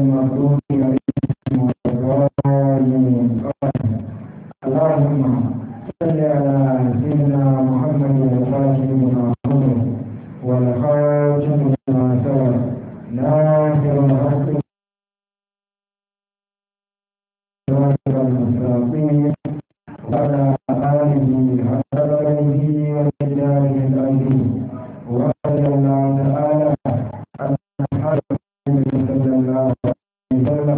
المغضوب عليهم ولا الضالين اللهم صل على سيدنا محمد الفاتح لما أمر والخاتم لما سبق ناصر الحق ناصر المستقيم وعلى آله حق قدره ومقداره العظيم ورضي الله تعالى عن أصحاب النبي صلى الله عليه وسلم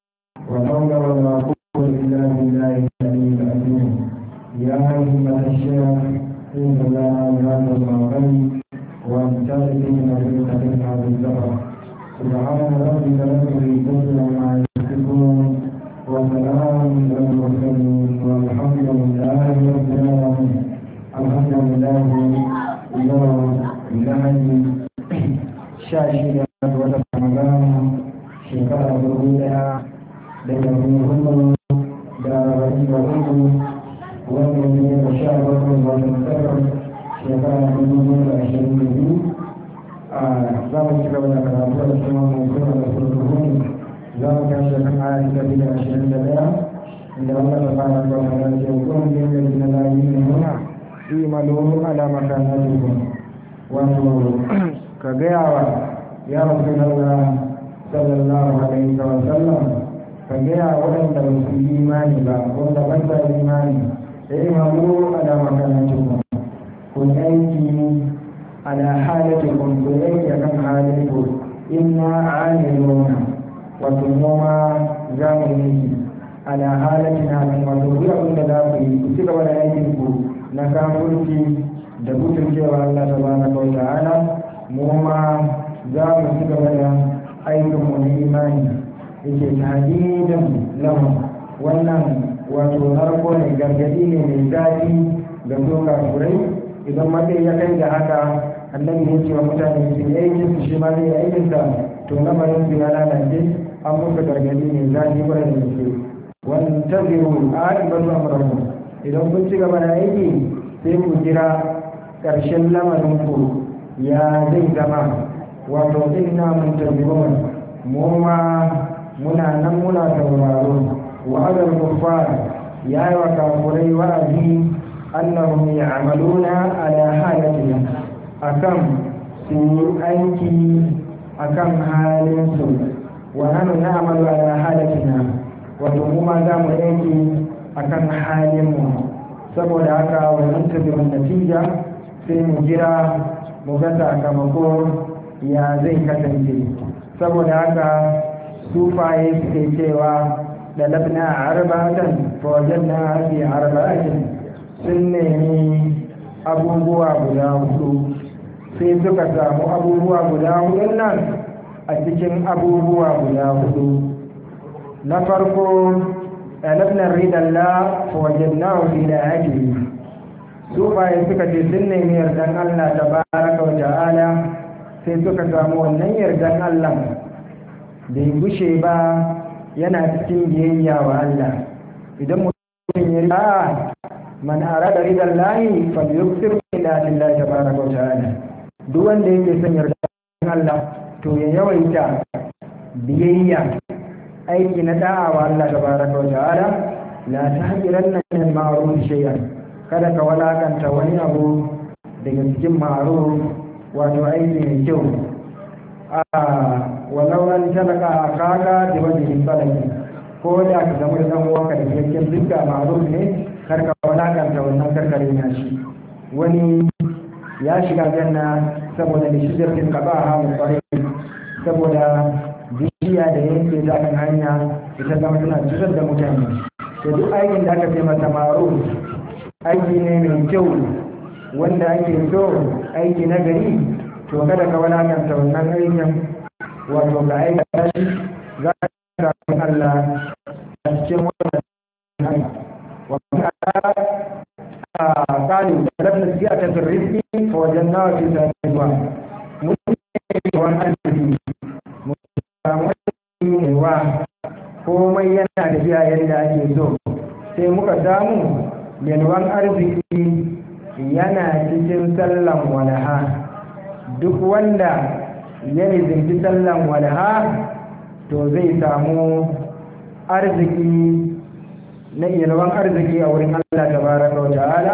وحول ولا قوة إلا بالله العلي العظيم يا أيها الشيخ إن الله هذا المغرب وامتلئ نبيك من هذا الزهر سبحان ربك رب العزة عما يصفون وسلام على المرسلين والحمد لله رب العالمين الحمد لله يوم lahadi sha shida ga watan ramadan shekara dubu daya da dari hudu da arba'in da hudu wanda ne da sha bakwai ga watan tsakar shekara dubu biyu da ashirin da biyu a za mu ci gaba da karatu da kuma mai kuma da surtuhuni za mu tashi kan aya ta biyu da ashirin da daya inda Allah ta fara da wata da ke kuma yin da na layi ne muna imalu ala makanatikum wato ka gaya wa ya rasu Allah sallallahu alaihi wa sallam ka gaya waɗanda ba su yi imani ba wanda ba sa imani da yi mamu ala makanatikum ku aiki ala halatikum ku aiki akan halinku inna amiluna wato noma za mu yi ala halatina kan wato ku abin da za ku yi ku ci gaba da aikin ku na kafurci da gudun cewa Allah ta bana wa ta'ala mu ma za mu ci gaba da aikin mu na imani yake tahdidan lahu wannan wato narko ne gargadi ne mai zafi ga su kafurai idan matsayi ya kai da haka annabi ya ce wa mutane su yi aikin su shi ma zai yi aikin sa to lamarin su ya lalace an muka gargadi ne zafi kwarai da gaske wannan tabiru a ibadu amrahu idan kun ci gaba da aiki sai ku jira ƙarshen lamarinku ya zai zama wato inna mun tabbibon mu ma muna nan muna tauraro wa adal kuffar ya yi wa kafurai wa'azi annahum ya'maluna ala halatihim akan su yi aiki akan halin su wa nanu na'malu ala halatina wato mu ma za mu aiki akan halin mu saboda haka wannan tabbibin natija sai mu jira mu ga sakamako ya zai kasance saboda haka sufaye suke cewa da labna arba'atan fawajen na fi arba'atin sun nemi abubuwa guda hudu sai suka samu abubuwa guda hudun nan a cikin abubuwa guda hudu na farko ɗalibnar ridalla fawajen na fi da hajji sufaye suka ce sun nemi yardan Allah ta baraka wa ta'ala sai suka samu wannan yardan Allah bai gushe ba yana cikin biyayya wa Allah idan mutum ya riga man arada ridan lahi fa yuksir ila lillahi tabaraka wa ta'ala duk wanda yake son yardan Allah to ya yawaita biyayya aiki na da'a wa Allah tabaraka wa ta'ala la tahqiranna min al-ma'ruf shay'an kada ka walakanta wani abu daga cikin ma'ruf wato aiki mai kyau a walau an talaka a kaka da wajen falaki ko da ka zama da dan uwanka da cikakken dukka ma'ruf ne kar ka walakanta wannan karkare na shi wani ya shiga janna saboda da shi jirgin kaba a hamu kwarai saboda bishiya da yanke ta kan hanya ita zama tana cutar da mutane da duk aikin da aka fi mata ma'ruf aiki ne mai kyau wanda ake so aiki na gari to kada ka walakanta wannan aikin wato ga aikata shi za ka samu Allah a cikin wannan hanya wanda a kali da lafi siya ta turriski a wajen nawa ce ta zuwa mun yi wani arziki mun samu aiki ne wa komai yana da biya yadda ake so sai muka samu yalwan arziki yana cikin sallan walaha duk wanda ya nizinci sallan walaha to zai samu arziki na yalwan arziki a wurin Allah tabaraka wa ta'ala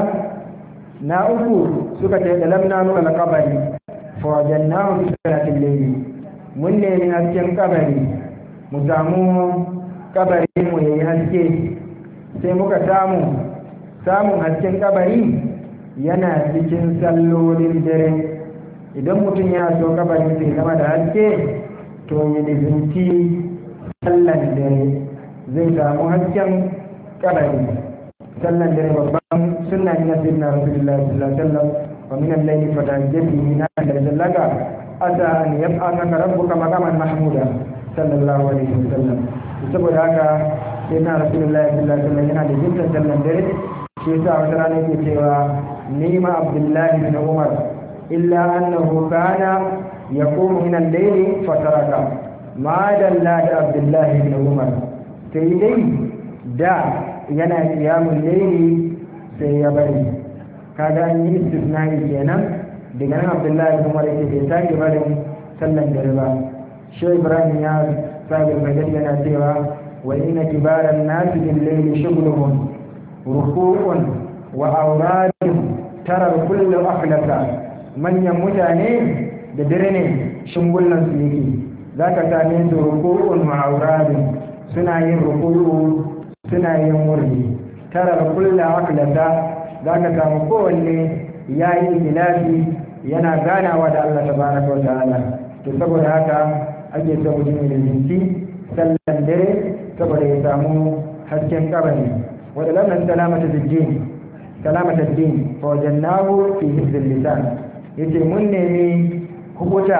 na uku suka ce da lamna nuna na kabari fa wajannahu fi salatil layli mun nemi hasken kabari mu samu kabari mu yayi haske sai muka samu samun hasken kabari yana cikin sallolin dare idan mutum yana so kabari sai zama da haske to ya nizinci sallan dare zai samu hasken kabari sallan dare babban sunna ne na sayyidina rasulullahi sallallahu alaihi wasallam wa min al-layli fatahajjat bihi nafilan laka asa an yab'athaka rabbuka maqaman mahmuda sallallahu alaihi wasallam saboda haka sayyidina rasulullahi sallallahu alaihi wasallam yana da jinta sallan dare shi yasa wata rana yake cewa nima abdullahi bin umar illa annahu kana yaqumu min al-layli fataraka ma dalla da abdullahi bin umar sai dai da yana kiyamun laili sai ya bari kaga an yi istisnai kenan daga nan abdullahi kuma da ke bai sake barin sallan dare ba shi ibrahim ya sabi majar yana cewa wa ina kibaran nasu bin laili shuguluhun ruku'un wa auradun tarar kullum akhlasa manyan mutane da dare ne shingullan su yake za ka same su ruku'un wa auradun suna yin ruku'u suna yin wurdi tara kulla aklata za ka samu kowanne ya yi ilafi yana ganawa da Allah tabaraka wa ta'ala to saboda haka ake so mutum da jinki sallan dare saboda ya samu hasken kabari wadda lamnan salamata dijjin salamata din fa wajannahu fi hizbil lisan yace mun nemi hukuta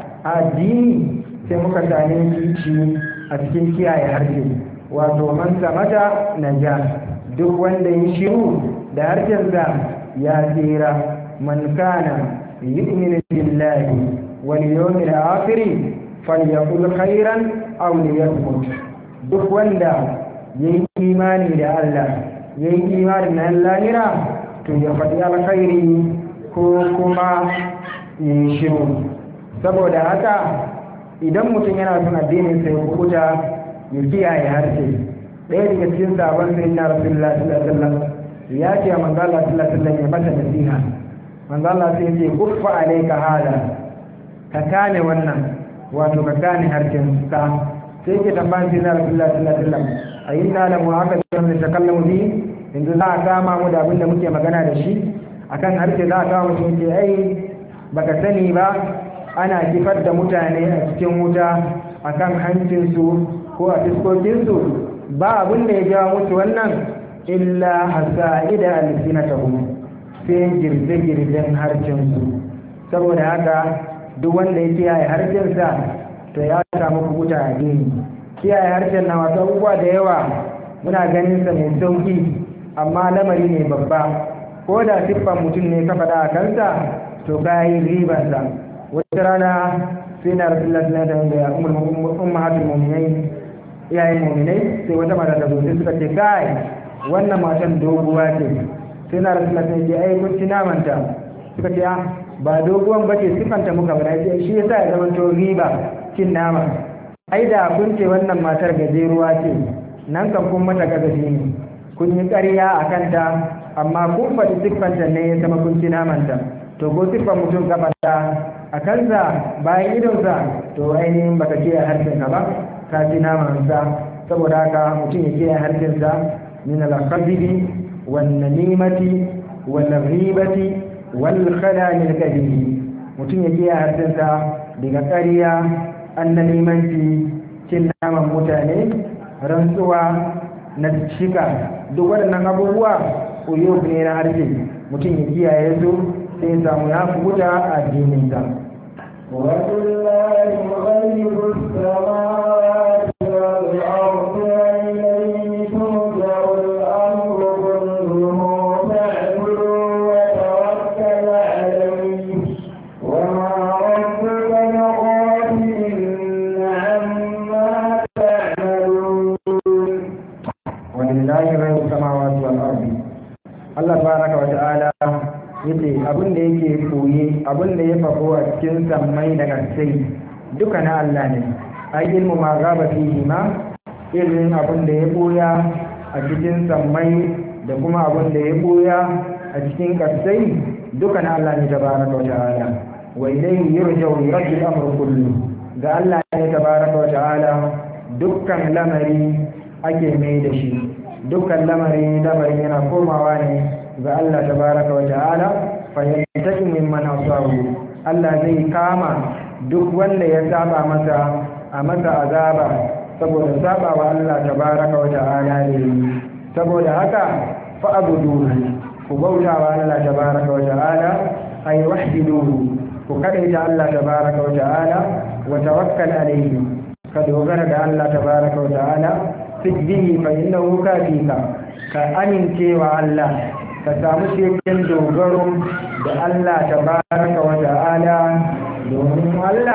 addini sai muka same shi a cikin kiyaye harshe wato man samata naja duk wanda ya shiru da harshensa ya tsira man kana yu'minu billahi wal yawmil akhir falyaqul khairan aw liyasmut duk wanda yayi imani da Allah yayi imani da lahira to ya faɗi alkhairi ko kuma ya shiru saboda haka idan mutum yana son addinin sai kuta ya kiyaye harshe ɗaya daga cikin sabon sai na rasulullah sallallahu alaihi wasallam ya ce manzo Allah sallallahu alaihi wasallam ya mata nasiha manzo Allah sai ya ce kuffa alayka hada ka kane wannan wato ka kane harshen ka sai ke tambayan sai na rasulullah sallallahu alaihi wasallam ayyina la mu'aqadun da takallamu bi yanzu za a kama mu da abin da muke magana da shi akan harshe za a kama mu ce ai baka sani ba ana kifar da mutane a cikin wuta akan hancinsu ko a fiskokinsu ba abin da ya jawo musu wannan illa hasa'ida alsinatahum sai girbe-girben harcinsu saboda haka duk wanda ya kiyaye harcinsa to ya samu kubuta a dini kiyaye harshen na wasu abubuwa da yawa muna ganin sa mai sauki amma lamari ne babba ko da siffan mutum ne ka faɗa a kansa to ka yi ribansa wata rana sai na rasulullah sallallahu alaihi wasallam da ummahatul mu'minin iyayen mu'minai sai wata mata ta zo sai suka ce kai wannan matan doguwa ce sai na rasulullah sai ce ai kun ci namanta suka ce ah ba doguwan bace sifanta muka bada ce shi yasa ya zama to riba cin nama ai da kun ce wannan matar gajeruwa ce nan kan kun mata gazafi ne kun yi ƙarya a kanta amma kun faɗi siffanta ne ya zama kun ci namanta to ko siffan mutum ka faɗa a kansa bayan idonsa to ainihin baka kiyaye harshenka ba ka ci namansa saboda haka mutum ya kiyaye harshensa min al-qadhibi wan namimati wal ghibati wal khalal al-kabiri mutum ya kiyaye harshensa daga ƙarya annalimanci cin naman mutane rantsuwa na shika duk waɗannan abubuwa uyub ne na harshe mutum ya kiyaye su sai samu ya kubuta a addininsa ولله غيب السماوات والأرض وإليه ترجع الأمر كله فاعبده وتوكل عليه وما ربك بغافل عما تعملون ولله غير السماوات والارض Allah baraka wa ta'ala yace abin da yake koye abin da ya faru a cikin sammai da kasai duka na Allah ne ai ilmu ma gaba fihi ma ilmin abin da ya boya a cikin sammai da kuma abin da ya boya a cikin kasai duka na Allah ne tabaraka wa ta'ala wa ilayhi yurja'u yuraddu al-amru kullu ga Allah ne tabaraka wa ta'ala dukkan lamari ake mai da shi dukkan lamari lamari yana komawa ne ga Allah tabaraka wa ta'ala fa yantaki mimman asabu Allah zai kama duk wanda ya saba masa a masa azaba saboda saba wa Allah tabaraka wa ta'ala ne saboda haka fa abudu ku bauta wa Allah tabaraka wa ta'ala ay wahdidu ku kadaita Allah tabaraka wa ta'ala wa tawakkal alayhi ka dogara da Allah tabaraka wa ta'ala sijbihi fa innahu kafika ka amince wa Allah ka samu cikin dogaro da Allah tabaraka wa ta'ala domin Allah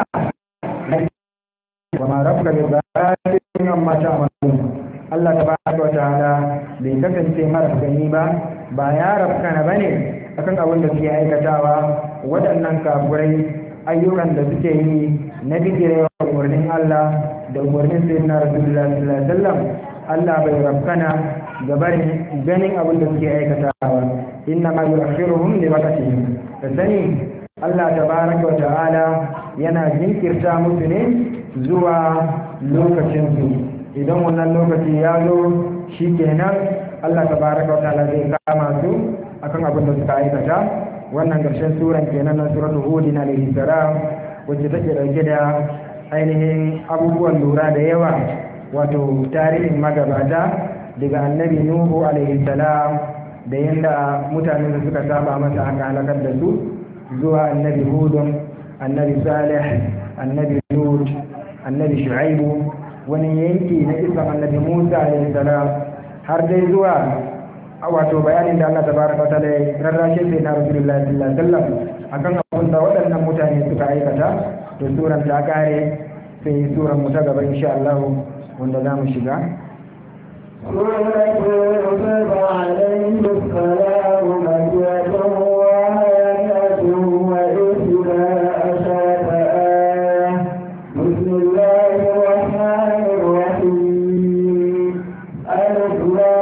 wa ma rabbuka bi ghafirin amma ta'malun Allah tabaraka wa ta'ala bai kasance mara gani ba ba ya rabkana bane akan abin da suke aikatawa waɗannan kafurai ayyukan da suke yi na bijirewa umarnin Allah da umarnin sayyidina Rasulullah sallallahu alaihi wasallam Allah bai rabkana ga barin ganin abin da suke aikatawa inna ma yu'akhiruhum li waqtihim da sani Allah tabaraka wa ta'ala yana jinkirta musu ne zuwa lokacin su idan wannan lokaci ya zo shikenan Allah tabaraka wa ta'ala zai kama su akan abin da suka aikata wannan ƙarshen suran kenan na suratul hud alaihi salam wacce take dauke da ainihin abubuwan lura da yawa wato tarihin magabata daga annabi nuhu alaihi salam da yadda mutane da suka saba masa aka halakar da su zuwa annabi hudun annabi salih annabi lut annabi shu'aibu wani yanki na isan annabi musa alaihi salam har dai zuwa wato bayanin da Allah tabaraka wa ta'ala rarrashe sai na rasulullahi sallallahu alaihi wasallam akan abin da waɗannan mutane suka aikata to suran ta kare sai suran mu ta gaba insha Allah wanda za mu shiga سورة يوسف عليه السلام مكية وآية وإحدى عشرة آية بسم الله الرحمن الرحيم ألف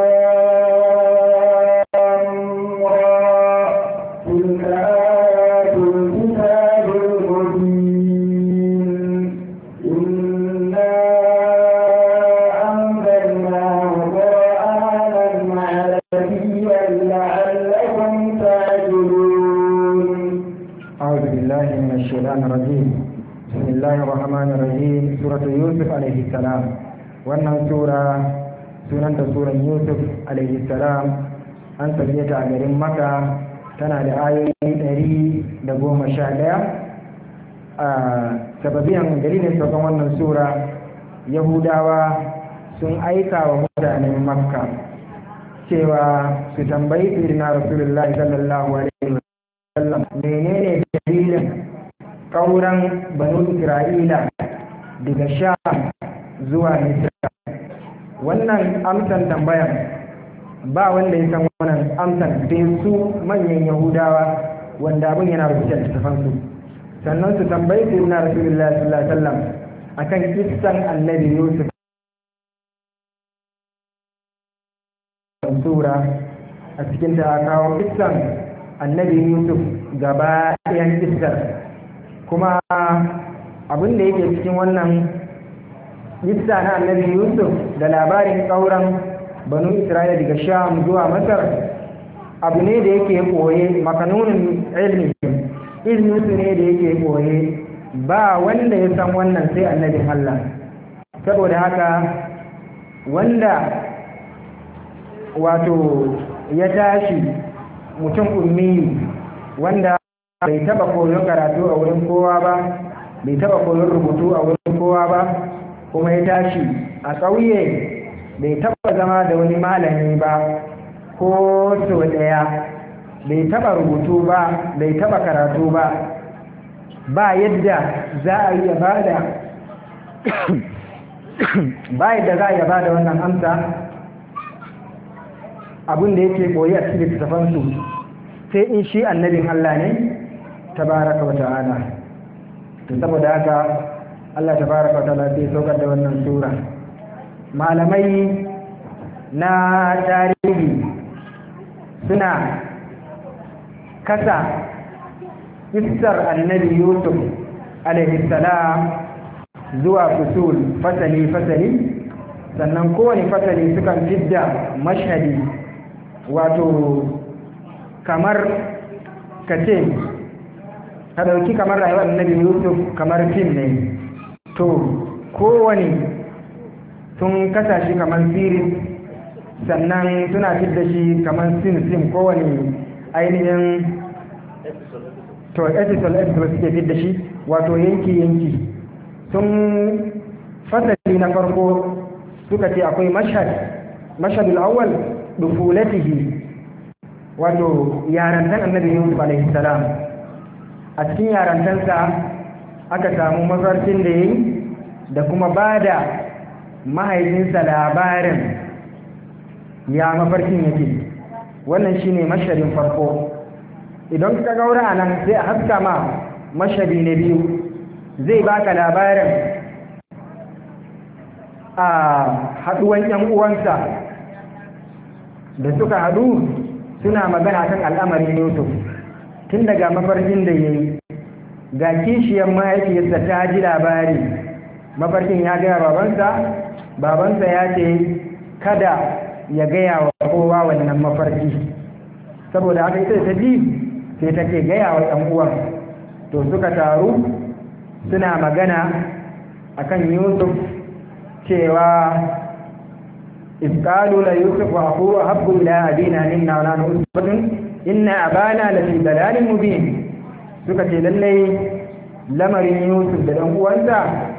لام را تلك آيات الكتاب المبين إنا أنزلناه قرآنا عربيا لعلكم تعقلون أعوذ بالله من الشيطان الرجيم بسم الله الرحمن الرحيم سورة يوسف عليه السلام wannan sura sunanta suran yusuf alaihi salam an tafiye ta a garin maka tana da ayoyi ɗari da goma sha ɗaya a sababiyan dalilin saukan wannan sura yahudawa sun aika wa mutanen makka cewa su tambayi firina rasulullahi sallallahu alaihi wasallam menene dalilin kauran banu isra'ila daga sha zuwa misra wannan amsan tambayan ba wanda ya san wannan amsan sai su manyan yahudawa wanda abin yana rubuce da tafansu sannan su tambayi su na rasulullah sallallahu alaihi wasallam akan kissan annabi yusuf sura a cikin da kawo kissan annabi yusuf gaba ɗayan kissar kuma abin da yake cikin wannan kissa na annabi yusuf da labarin ƙauran banu isra'ila daga sham zuwa masar abu ne da yake koye makanunin ilmi ilmi su ne da yake koye ba wanda ya san wannan sai annabin allah saboda haka wanda wato ya tashi mutum ummi wanda bai taba koyon karatu a wurin kowa ba bai taba koyon rubutu a wurin kowa ba kuma ya tashi a ƙauye bai taba zama da wani malami ba ko sau ɗaya bai taba rubutu ba bai taba karatu ba ba yadda za a iya bada ba yadda za a iya bada wannan amsa abin da yake koyi a cikin littattafansu sai in shi annabin Allah ne tabaraka wa ta'ala to saboda haka Allah tabaraka wa ta'ala sai saukar da wannan sura malamai na tarihi suna kasa kissar annabi yusuf alaihi salam zuwa fusul fasali fasali sannan kowane fasali sukan fidda mashhadi wato kamar ka ce ka ɗauki kamar rayuwar annabi yusuf kamar fim ne to kowane sun kasa shi kamar series sannan suna fidda shi kamar sim sim kowane ainihin to episode episode suke fidda shi wato yanki yanki sun fasali na farko suka ce akwai mashhad mashhadul awwal dufulatihi wato yarantan annabi yusuf alaihi salam a cikin yarantansa aka samu mafarkin da yayi da kuma bada mahaifinsa labarin ya mafarkin yake wannan shine mashhadin farko idan ka gaura a nan sai a haska ma mashhadi na biyu zai baka labarin a haduwan yan uwansa da suka hadu suna magana kan al'amarin yusuf tun daga mafarkin da ya yi ga kishiyar mahaifiyarsa ta ji labari mafarkin ya gaya babansa babansa ya ce kada ya gaya wa kowa wannan mafarki saboda haka ita ta ji sai take gaya wa ɗan uwan to suka taru suna magana akan yusuf cewa isƙalu la yusuf wa aku habbu ila abina minna wa nahnu usbatun inna abana la fi dalalin mubin suka ce lallai lamarin yusuf da ɗan uwansa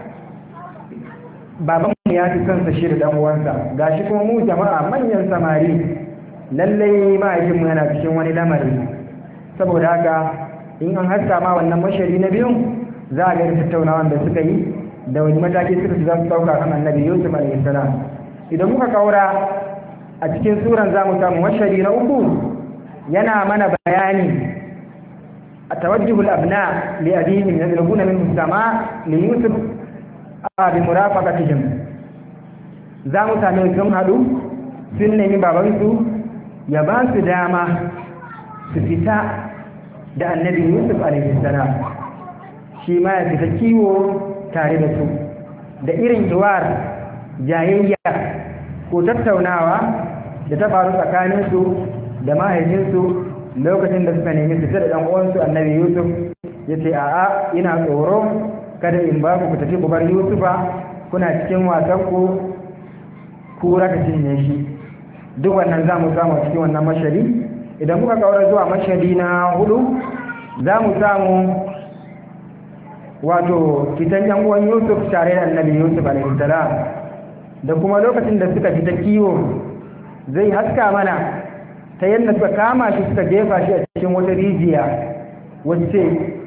baban mu ya fi son sa shi da ɗan uwansa gashi kuma mu jama'a manyan samari lallai mahaifinmu yana cikin wani lamari saboda haka in an haska ma wannan mashari na biyun za a ga tattaunawan da suka yi da wani mataki suka za su dauka kan annabi yusuf alaihi salam idan muka kaura a cikin suran za mu samu mashari na uku yana mana bayani a tawajjuhul abna li abihim yadrubuna min sama li yusuf a bi murafaqatihim za mu same sun hadu sun nemi babansu ya ba su dama su fita da annabi yusuf alaihissalam shi ma ya fita kiwo tare da su da irin hiwar jayayya ko tattaunawa da ta faru tsakaninsu da mahaifinsu lokacin da suka nemi su da ɗan uwansu annabi yusuf ya ce a'a ina tsoro kada in ba ku tafi ku bar yusufa kuna cikin wasan ku kura ka cinye shi duk wannan za mu samu cikin wannan mashari idan muka kawar zuwa mashari na hudu za mu samu wato fitan yan uwan yusuf tare da annabi yusuf alaihissalam da kuma lokacin da suka fita kiwo zai haska mana ta yadda suka kama shi suka jefa shi a cikin wata rijiya wacce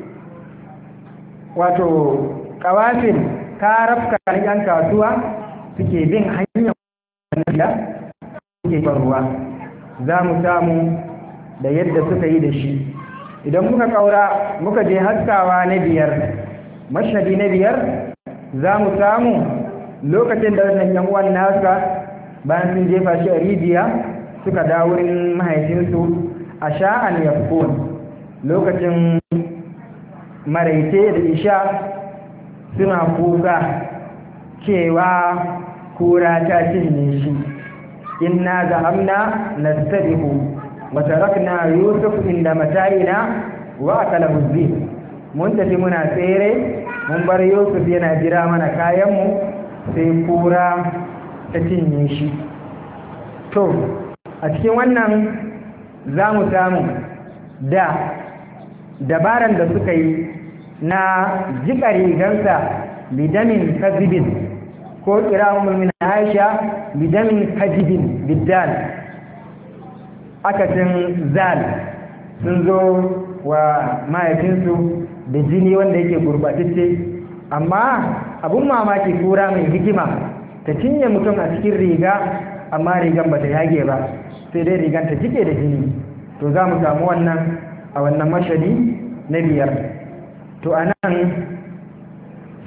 wato kawafin karafka yan kasuwa suke bin hanyar wannan suke ruwa za mu samu da yadda suka yi da shi idan muka kaura muka je haskawa na biyar mashadi na biyar za mu samu lokacin da wannan yan uwan nasa bayan sun jefa shi a rijiya suka dawo wurin mahaifinsu a sha'an yafkun lokacin maraice da isha suna kuka cewa kura ta cinye shi inna zahamna nastabihu wa tarakna yusuf inda mata'ina wa akalahu dhib mun tafi muna tsere mun bar yusuf yana jira mana kayanmu sai kura ta cinye shi to a cikin wannan za mu samu da dabaran da suka yi na jika rigansa bidamin kazibin ko kira min aisha bidamin kajibin biddal akasin zal sun zo wa mahaifinsu da jini wanda yake gurbatacce amma abun mamaki kura mai hikima ta cinye mutum a cikin riga amma rigan ba ta yage ba sai dai rigan ta jike da jini to za mu samu wannan a wannan mashadi na biyar to a nan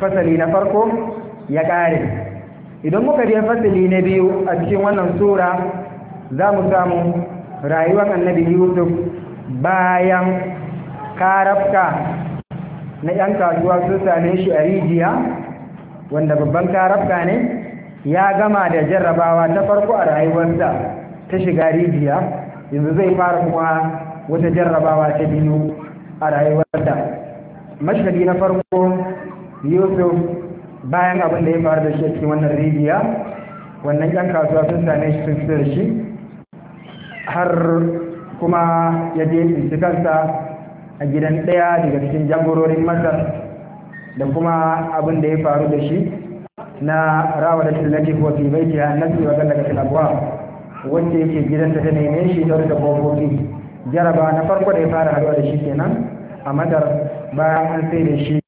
fasali na farko ya ƙare idan muka je fasali na biyu a cikin wannan sura za mu samu rayuwar annabi yusuf bayan karafka na 'yan kasuwa sun same shi a rijiya wanda babban karafka ne ya gama da jarrabawa ta farko a rayuwarsa ta shiga rijiya yanzu zai fara kuma wata jarrabawa ta biyu a rayuwarsa mashhadi na farko yusuf bayan abin da ya faru da shi a cikin wannan rijiya wannan 'yan kasuwa sun same shi sun fito da shi har kuma ya je tsinci kansa a gidan ɗaya daga cikin jagororin masar da kuma abin da ya faru da shi na rawa da tallafi ko fi bai tiya nasi wa daga tilabuwa wacce yake gidanta ta neme shi ta da kofofi jaraba na farko da ya fara haɗuwa da shi kenan a madar bayan an sai da shi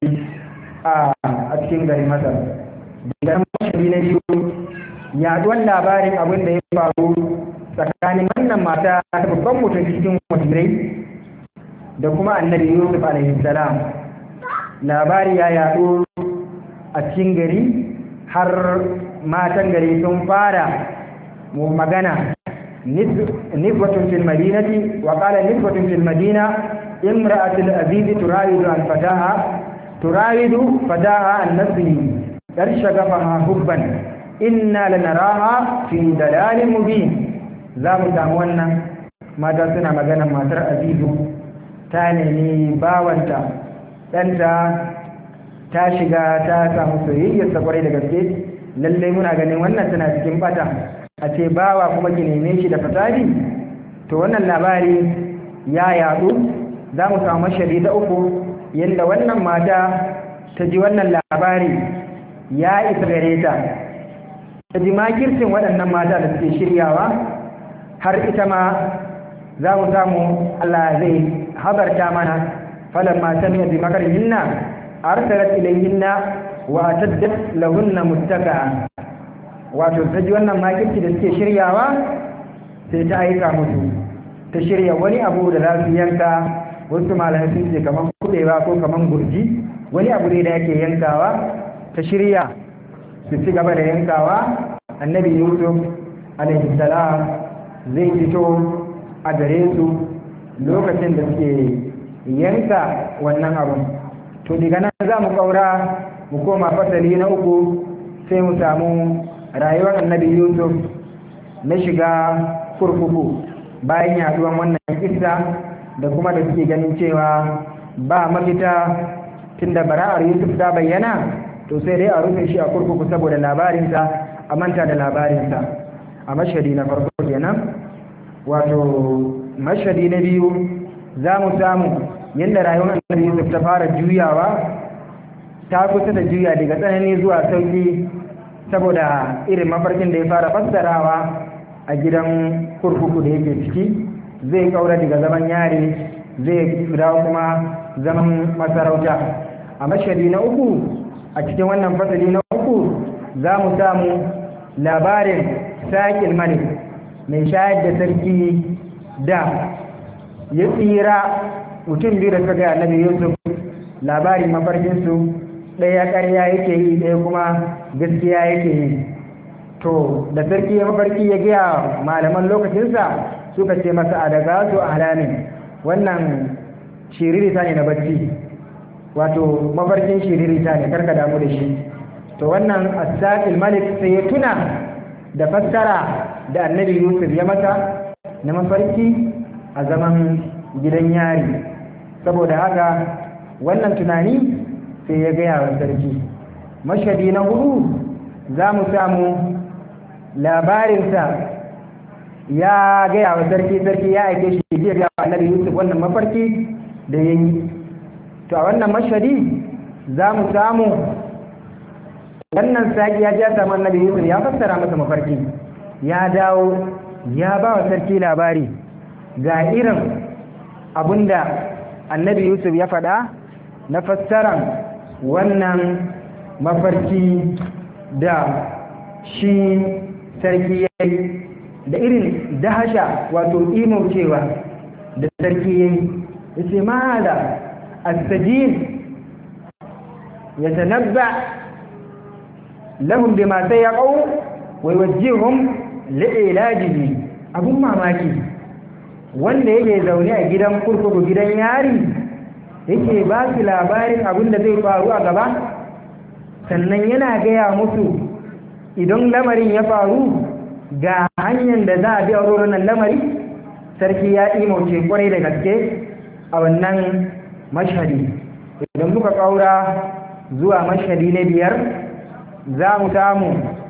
a cikin garin masar daga mashari na biyu yaduwan labarin abin da ya faru tsakanin wannan mata ta babban mutum cikin wajirai da kuma annabi yusuf alaihi salam labari ya yaɗu a cikin gari har matan gari sun fara magana nisbatun fil madinati wa qala nisbatun fil madina imra'atul aziz turawidu an fataha turawidu fataha an nafsihi dar shagafaha hubban inna lanaraha fi dalalin mubin za mu samu wannan mata suna magana matar azizu ta nemi bawanta ɗanta ta shiga ta samu soyayyarsa kwarai da gaske lallai muna ganin wannan tana cikin bata a ce bawa kuma ki neme shi da fasadi to wannan labari ya yadu za mu samu mashari da uku yadda wannan mata ta ji wannan labari ya isa gare ta ta ji makircin waɗannan mata da suke shiryawa har ita ma za mu samu Allah zai habarta mana falamma sami'a bi makarihinna arsalat ilayhinna wa ataddat lahunna muttaka wato ta ji wannan makirci da suke shiryawa sai ta aika musu ta shirya wani abu da za su yanka wasu malamai sun ce kamar kudewa ko kamar gurji wani abu ne da yake yankawa ta shirya su ci gaba da yankawa annabi yusuf alaihi salam zai fito a gare su lokacin da suke yanka wannan abun to daga nan za mu kaura mu koma fasali na uku sai mu samu rayuwar annabi yusuf na shiga kurkuku bayan yaduwan wannan kissa da kuma da suke ganin cewa ba mafita tunda bara'ar yusuf ta bayyana to sai dai a rufe shi a kurkuku saboda labarinsa a manta da labarinsa a mashadi na farko kenan wato mashadi na biyu za mu samu yadda rayuwar annabi yusuf ta fara juyawa ta kusa da juya daga tsanani zuwa sauki saboda irin mafarkin da ya fara fassarawa a gidan kurkuku da yake ciki zai kaura daga zaman yari zai dawo kuma zaman masarauta a mashadi na uku a cikin wannan fasali na uku za mu samu labarin saƙil malik mai shayar da sarki da ya tsira mutum biyu da suka ga annabi yusuf labarin mafarkinsu ɗaya ƙarya yake yi ɗaya kuma gaskiya yake yi to da sarki ya mafarki ya gaya malaman lokacinsa suka ce masa a daga su a halamin wannan shiririta ne na bacci wato mafarkin shiririta ne karka damu da shi to wannan asaqil malik sai ya tuna da fassara da annabi yusuf ya mata na mafarki a zaman gidan yari saboda haka wannan tunani sai ya gaya wa sarki mashadi na hudu za mu samu labarinsa ya gaya wa sarki sarki ya aike shi zai gaya wa annabi yusuf wannan mafarki da ya yi to a wannan mashadi za mu samu wannan saki ya ja samu annabi yusuf ya fassara masa mafarki ya dawo ya ba wa sarki labari ga irin abinda annabi yusuf ya faɗa na fassaran wannan mafarki da shi sarki ya yi da irin dahasha wato cewa da sarki ya yi ya ce ma da astajin yatanabba lahum bima sayaqau wa yuwajjihum li'ilajihi abun mamaki wanda yake zaune a gidan kurkuku gidan yari yake ba su labarin abin da zai faru a gaba sannan yana gaya musu idan lamarin ya faru ga hanyar da za a bi a wurin lamari sarki ya imauce kwarai da gaske a wannan mashhadi idan muka kaura zuwa mashhadi na biyar za mu samu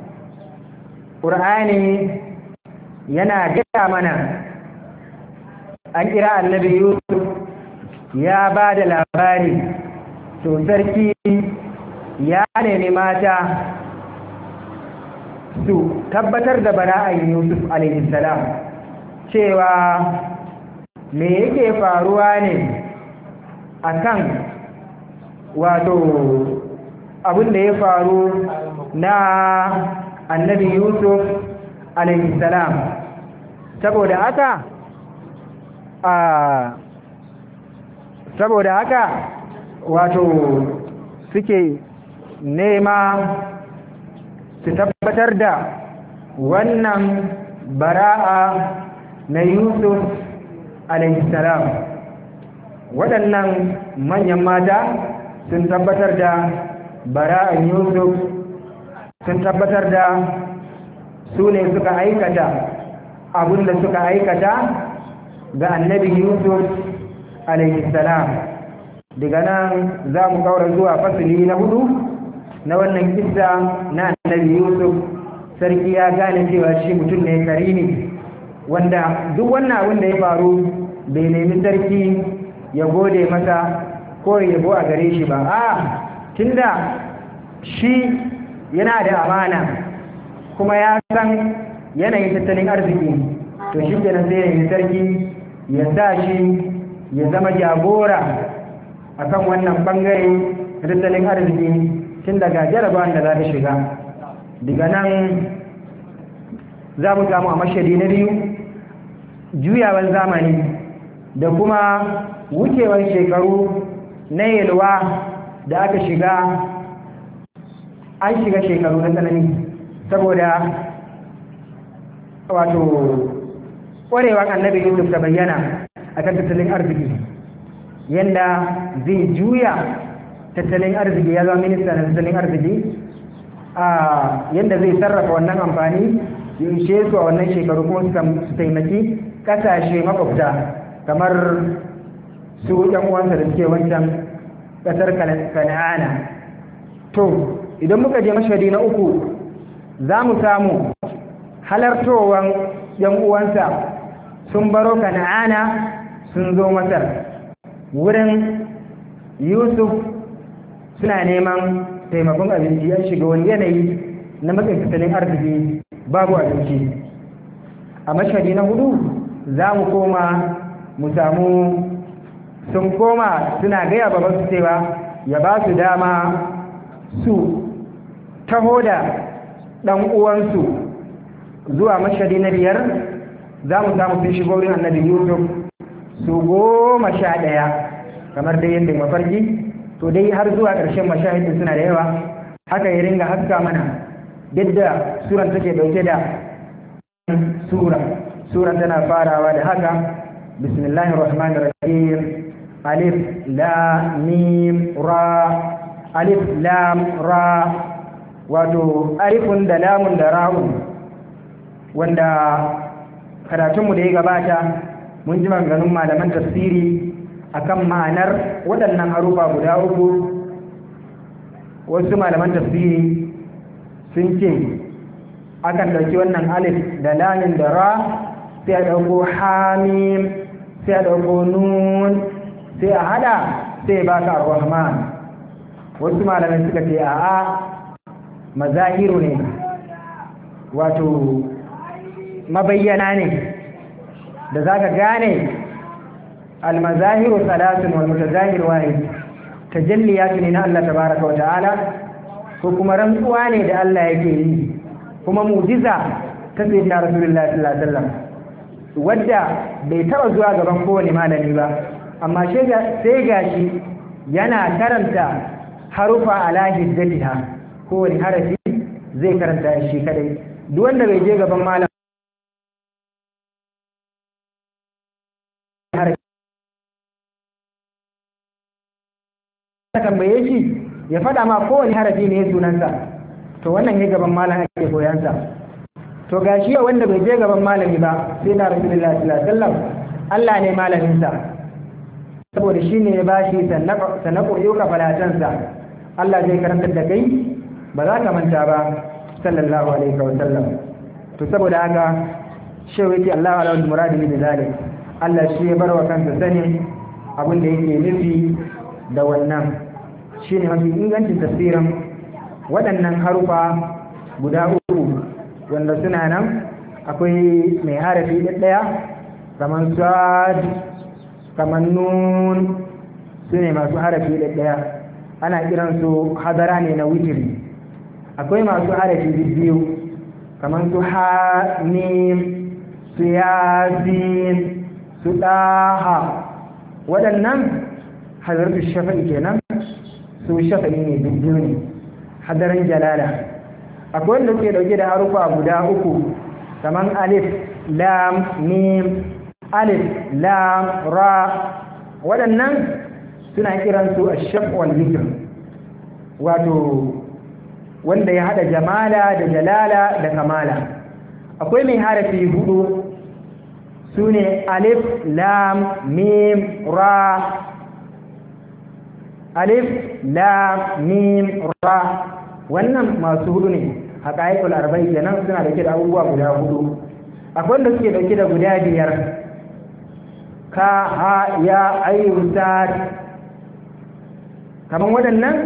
ƙur'ani yana gaya mana an kira annabi yusuf ya ba da labari to sarki ya nemi mata su tabbatar da bara'an yusuf alaihissalam cewa me yake faruwa ne akan wato abin da ya faru na annabi yusuf alaihissalam saboda haka a saboda haka wato suke nema su tabbatar da wannan bara'a na yusuf alaihissalam waɗannan manyan mata sun tabbatar da bara'an yusuf sun tabbatar da su ne suka aikata abin da suka aikata ga annabi yusuf alaihissalam daga nan za mu kaura zuwa fasili na hudu na wannan kissa na annabi yusuf sarki ya gane cewa shi mutum ne karimi wanda duk wannan abin da ya faru bai nemi sarki ya gode masa ko ya yabo a gare shi ba a tunda shi yana da amana kuma ya san yanayin tattalin arziki to shi kenan sai ya sarki ya sa shi ya zama jagora akan wannan bangare tattalin arziki tun daga jarabawan da za ta shiga daga nan za mu samu a mashadi na biyu juyawan zamani da kuma wucewan shekaru na yalwa da aka shiga an shiga shekaru na tsanani saboda wato ƙwarewar annabi yusuf ta bayyana a kan tattalin arziki yadda zai juya tattalin arziki ya zama minista na tattalin arziki a yadda zai sarrafa wannan amfani ya ishe su a wannan shekaru kuma su taimaki kasashe makwabta kamar su yan uwansa da suke wancan kasar kana'ana to idan muka je mashadi na uku za mu samu halartowan yan uwansa sun baro kana'ana sun zo masar wurin yusuf suna neman taimakon abinci ya shiga wani yanayi na matsayin tattalin arziki babu abinci a mashadi na hudu za mu koma mu samu sun koma suna gaya baban su cewa ya ba su dama su taho da ɗan uwansu zuwa mashadi na biyar za mu samu sun shigo wurin annabi yusuf su goma sha ɗaya kamar dai yadda mafarki to dai har zuwa ƙarshen mashahidin suna da yawa haka ya ringa haska mana yadda suran take ɗauke da sura suran tana farawa da haka bismillahir rahmanir rahim alif lam mim ra alif lam ra wato alifun da lamun da ra'un wanda karatunmu da ya gabata mun ji maganganun malaman tafsiri akan ma'anar waɗannan harufa guda uku wasu malaman tafsiri sun ce akan ɗauki wannan alif da lamin da ra sai a ɗauko hamim sai a ɗauko nun sai a hada sai ba ka rahman wasu malamai suka ce a'a mazahiru ne wato mabayyana ne da za ka gane almazahiru salasun wal mutazahir wahid tajalliyatu ne na Allah tabaraka wa ta'ala ko kuma rantsuwa ne da Allah yake yi kuma mu'jiza ta sayyidina rasulullahi sallallahu alaihi wasallam wadda bai taba zuwa gaban kowane malami ba amma sai gashi yana karanta harufa ala hiddatiha kowane harafi zai karanta shi kadai duk wanda bai je gaban malam ka tambaye shi ya faɗa ma kowane harafi ne sunansa to wannan ya gaban malam ake koyansa to gashi yau wanda bai je gaban malami ba sai na rasulullahi sallallahu alaihi wasallam Allah ne malaminsa saboda shi ne ya ba shi sanako yuka falatansa Allah zai karantar da kai ba za ka manta ba sallallahu alaihi wa sallam to saboda haka shehu yake Allah ala muradi bi zalik Allah shi ya barwa kansa sanin abin da yake nufi da wannan shine mafi ingancin tafsirin waɗannan harufa guda uku wanda suna nan akwai mai harafi ɗaya kamar sad kamar nun su ne masu harafi ɗaya ana kiransu hadara ne na witiri akwai masu harafi biyu kamar su hamim su yasin su ɗaha waɗannan hadartu shafa'i kenan su shafa'i ne biyu ne hadaran jalala akwai wanda suke dauke da harufa guda uku kamar alif lam mim alif lam ra waɗannan suna kiransu a shaf wal zikr wato wanda ya hada jamala da jalala da kamala akwai mai harafi hudu su ne alif lam mim ra alif lam mim ra wannan masu hudu ne a ƙa'ikul arba'in kenan suna dauke da abubuwa guda hudu akwai wanda suke dauke da guda biyar ka ha ya ayyun sad kaman waɗannan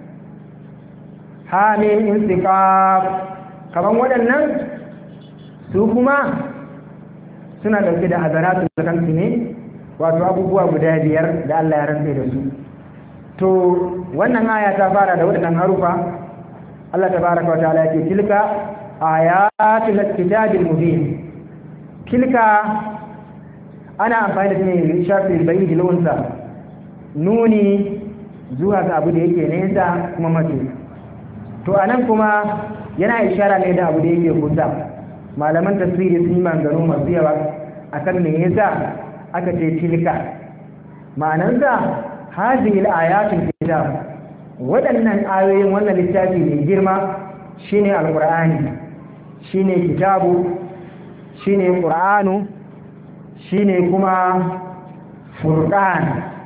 ha min insiqaf kaman waɗannan su kuma suna dauke da hazaratu kansu ne wato abubuwa guda biyar da Allah ya rantsa da su to wannan aya ta fara da waɗannan harufa Allah tabaraka wa ta'ala yake tilka ayatul kitabil mubin tilka ana amfani da ne shafi bayi launsa nuni zuwa ga abu da yake nesa kuma mace to anan kuma yana ishara ne da abu da yake kusa malaman tasiri sun yi maganganu masu yawa akan me yasa aka ce tilka ma'anansa hazihi al-ayatul kitab waɗannan ayoyin wannan littafi mai girma shine alqur'ani shine kitabu shine qur'anu shine kuma furqan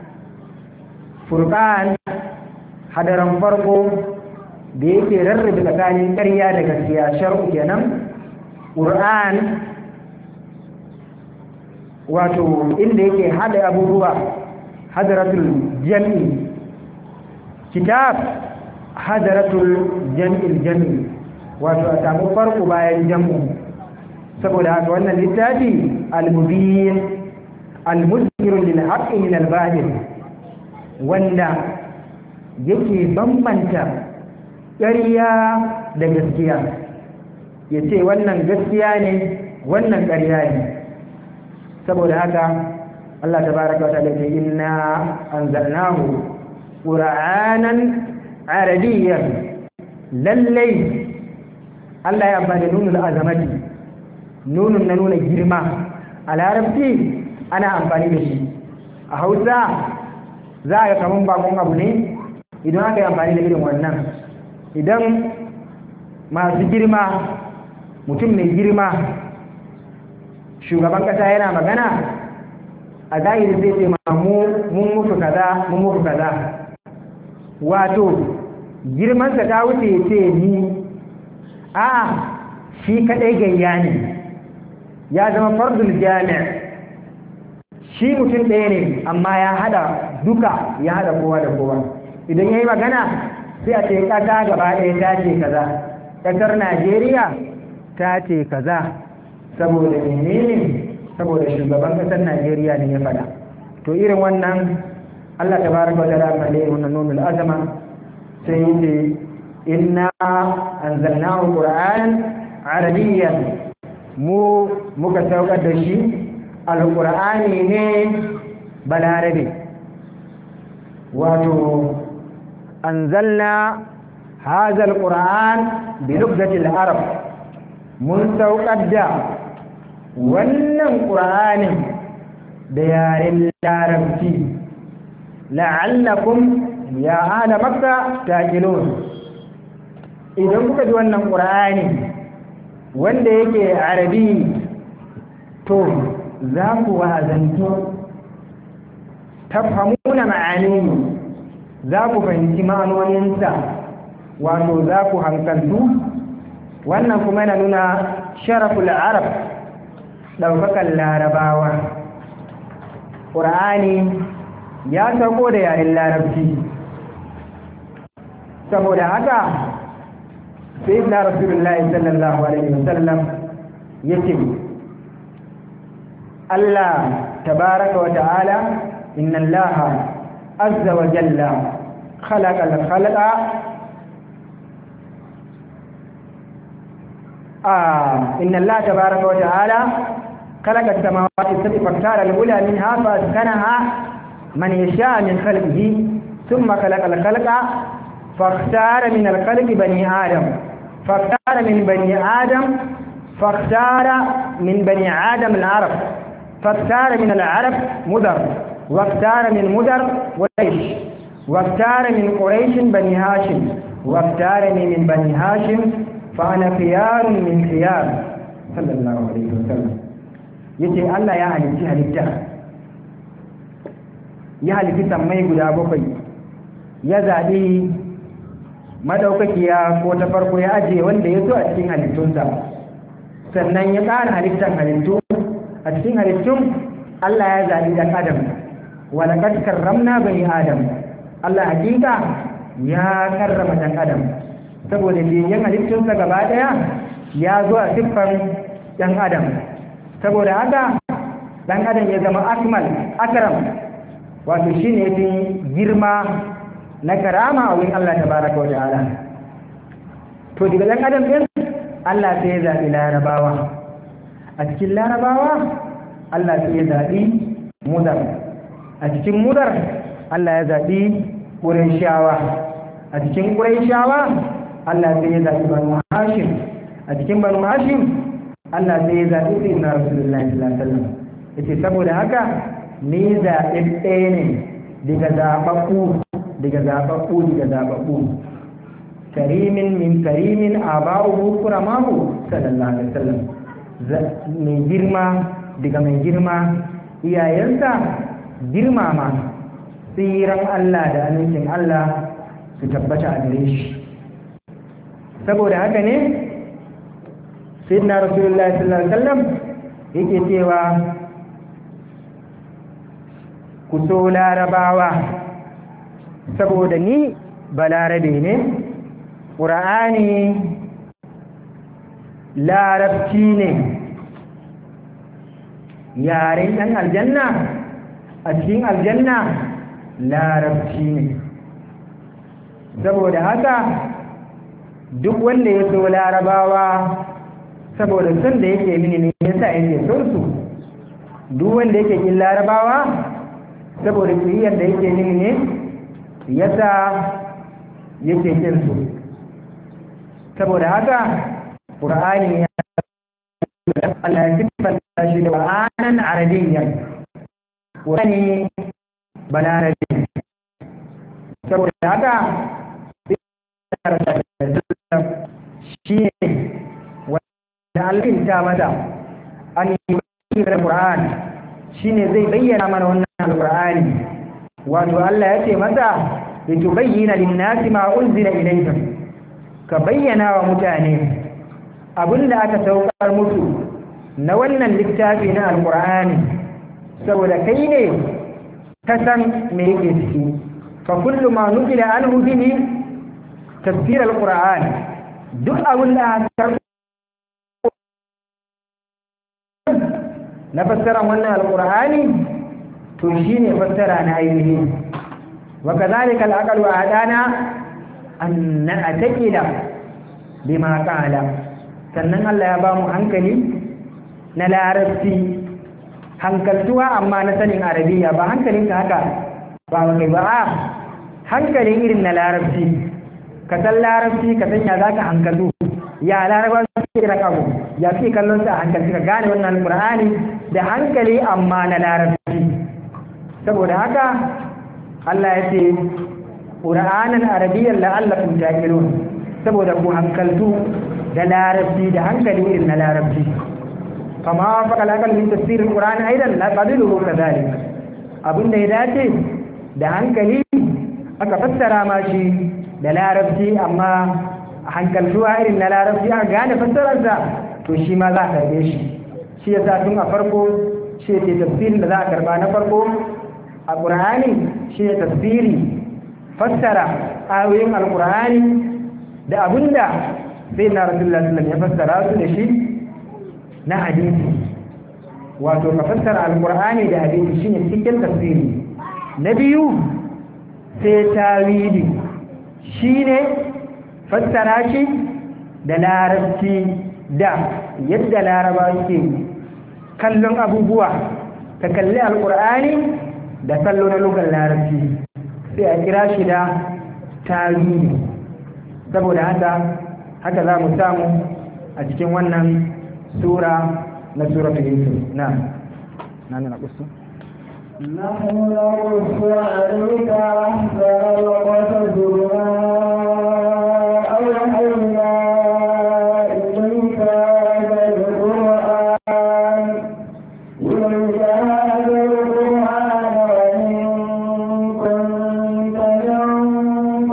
furqan hadaran farko da yake rarrabe tsakanin ƙarya da gaskiya shar'u kenan qur'an wato inda yake hada abubuwa hadaratul jam'i kitab hadaratul jam'il jam'i wato a samu farko bayan jam'u saboda haka wannan littafi al-mubin al-muzhir lil haqqi min al-batil wanda yake bambanta ƙarya da gaskiya yace wannan gaskiya ne wannan ƙarya ne saboda haka Allah tabaraka wa ta'ala ce inna anzalnahu qur'anan arabiyyan lallai Allah ya amfani nunul azamati nunun na nuna girma a larabci ana amfani da shi a hausa za a ga kaman bakon abu ne idan aka yi amfani da irin wannan idan masu girma mutum mai girma shugaban kasa yana magana a zahiri zai ce ma mun muku kaza mun muku kaza wato girmansa ta wuce ya ce ni a shi kadai gayya ne ya zama fardul jami' shi mutum ɗaya ne amma ya hada duka ya hada kowa da kowa idan ya yi magana sai a ce ƙasa gaba ɗaya ta ce kaza ƙasar najeriya ta ce kaza saboda menene saboda shugaban ƙasar najeriya ne ya faɗa to irin wannan allah ta baraka wata rafa da wannan nunul azama sai ce inna anzalnahu qur'anan arabiyyan mu muka saukar da shi alqur'ani ne balarabe wato anzalna hadha alquran bi lughati al-arab mun saukar da wannan qur'anin da yaren larabci la'allakum ya ahla makka taqilun idan kuka ji wannan qur'ani wanda yake arabi to za ku wazanto tafhamuna ma'ani za ku fahimci ma'anoninsa wato za ku hankaltu wannan kuma yana nuna sharaful arab ɗaukakan larabawa ƙur'ani ya sauko da yaren larabci saboda haka sai na rasulullahi sallallahu alaihi wasallam ya ce Allah tabaraka wa ta'ala inna Allah azza wa jalla khalaqa al-khalaqa آه إن الله تبارك وتعالى خلق السماوات السبع فاختار الأولى منها فأسكنها من يشاء من خلقه ثم خلق الخلق فاختار من الخلق بني آدم فاختار من بني آدم فاختار من بني آدم العرب فاختار من العرب مدر واختار من مدر قريش واختار من قريش بني هاشم واختارني من بني هاشم فأنا خيار من خيار صلى الله عليه وسلم yace Allah ya halitti halitta ya halitti sammai guda bakwai ya zaɓi madaukakiya ko ta farko ya ajiye wanda ya so a cikin halittunsa sannan ya ƙara halittar halittu a cikin halittun Allah ya zaɓi ɗan adam wala kad karramna bani adam Allah hakika ya karrama ɗan adam saboda biyan halittunsa gaba ɗaya ya zo a siffan ɗan adam saboda haka ɗan adam ya zama akmal akram wato shi ne fi girma na karama a wurin Allah tabaraka wa ta'ala to daga ɗan adam ɗin Allah sai ya zaɓi larabawa a cikin larabawa Allah sai ya zaɓi mudar a cikin mudar Allah ya zaɓi ƙurayshawa a cikin ƙurayshawa Allah sai ya zaɓi banu hashim a cikin banu hashim Allah sai ya zaɓi sai na rasulullahi sallallahu alaihi wasallam yace saboda haka ni zaɓi ɗaya ne daga zaɓaɓɓu daga zaɓaɓɓu daga zaɓaɓɓu karimin min karimin aba'uhu kuramahu sallallahu alaihi wasallam mai girma daga mai girma iyayensa girmama tsiran Allah da amincin Allah su tabbata a gare shi saboda haka ne sayyidina rasulullahi sallallahu alaihi wasallam yake cewa ku so larabawa saboda ni balarabe ne ƙura'ani larabci ne yaren ɗan aljanna a cikin aljanna larabci ne saboda haka duk wanda ya so larabawa saboda son da yake mini ne yasa yake son su duk wanda yake kin larabawa saboda kiyayyar da yake mini ne yasa yake kin su saboda haka qur'ani ya Allah ya sifanta shi da qur'anan arabiyyan qur'ani balarabi saboda haka shi ne wanda alfinta mata an yi da Qur'an shi ne zai bayyana mana wannan alƙur'ani wato Allah ya ce masa ya tubayyana linnasi ma unzila ilayhim ka bayyana wa mutane abinda aka saukar musu na wannan littafi na alƙur'ani saboda kai ne ka san me yake ciki fa kullu ma nukila anhu bihi tafsir alquran duk abin da aka na fassara wannan alqur'ani to shine fassara na ainihi wa kadhalika alaqal wa adana an na'taqila bima qala sannan Allah ya ba mu hankali na larabci hankaltuwa amma na sanin arabiya ba hankalinka haka ba kai ba hankali irin na larabci ka san larabci ka san ya zaka hankalu ya laraba suke irin abu ya fi kallon sa a hankali ka gane wannan qur'ani da hankali amma na larabci saboda haka Allah ya ce qur'anan arabiyyan la'allakum taqilun saboda ku hankaltu da larabci da hankali irin na larabci kama faƙa laƙal min tafsirin qur'ani aidan la qabiluhu kadhalik abinda ya dace da hankali aka fassara ma shi da larabci amma hankaltuwa irin na larabci aka gane fassararsa to shi ma za a karbe shi shi ya sa tun a farko shi ce tafsirin da za a karba na farko a ƙur'ani shi ne tafsiri fassara ayoyin alƙur'ani da abinda sai na rasulullah sallam ya fassara su da shi na hadisi wato ka fassara alƙur'ani da hadisi shine cikin tafsiri na biyu sai tawili shine fassara shi da larabci da yadda laraba ke kallon abubuwa ta kalli alkur'ani da kallo na lugar larabci sai a kira shi da tarihi saboda haka haka za mu samu a cikin wannan sura na suratul yusuf na na na kusu نحن نقص عليك أحسن القصص بما أوحينا إليك هذا القرآن إليك هذا القرآن وإن كنت من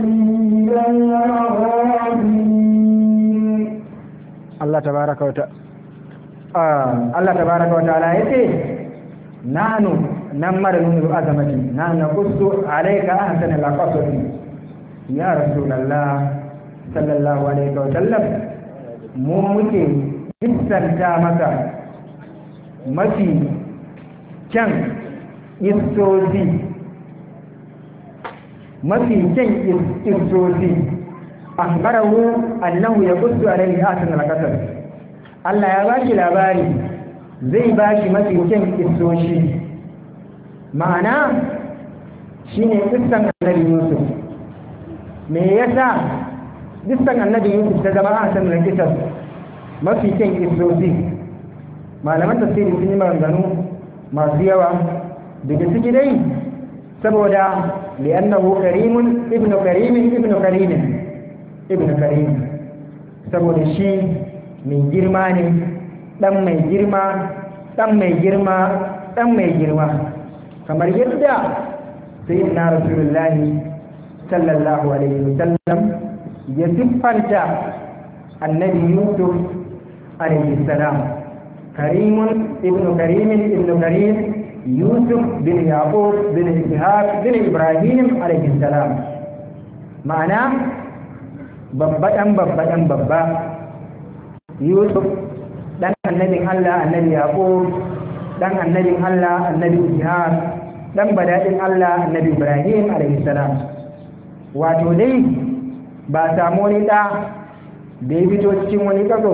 قبله لمن Allah tabaraka wa ta'ala Allah tabaraka wa ta'ala yace nahnu namar nunu azamati nahnu naqussu alayka ahsana al-qasas ya rasulullah sallallahu alaihi wa sallam mu muke kissanta maka mafi kyan istozi mafi kyan istozi akhbarahu annahu yaqussu alayhi ahsana al-qasas Allah ya bashi labari zai bashi mafi kyan istoshi ma'ana shine kissan annabi Yusuf me yasa kissan annabi Yusuf ta zama ahsana al-qasas mafi kyan istoshi malaman tafsiri sun yi maganganu masu yawa daga ciki dai saboda li'annahu karimun ibnu karimin ibnu karimin ibn karim saboda shi mai girma ne dan mai girma dan mai girma dan mai girma kamar yadda sai na rasulullahi sallallahu alaihi wasallam ya siffanta annabi yusuf alaihi salam karimun ibn karimin ibn karim yusuf bin yaqub bin ishaq bin ibrahim alaihi salam ma'ana babba ɗan babba ɗan babba yusuf ɗan annabin allah annabi yaƙub ɗan annabin allah annabi ishaq ɗan badaɗin allah annabi ibrahim salam wato dai ba samu wani ɗa da ya fito cikin wani ƙaso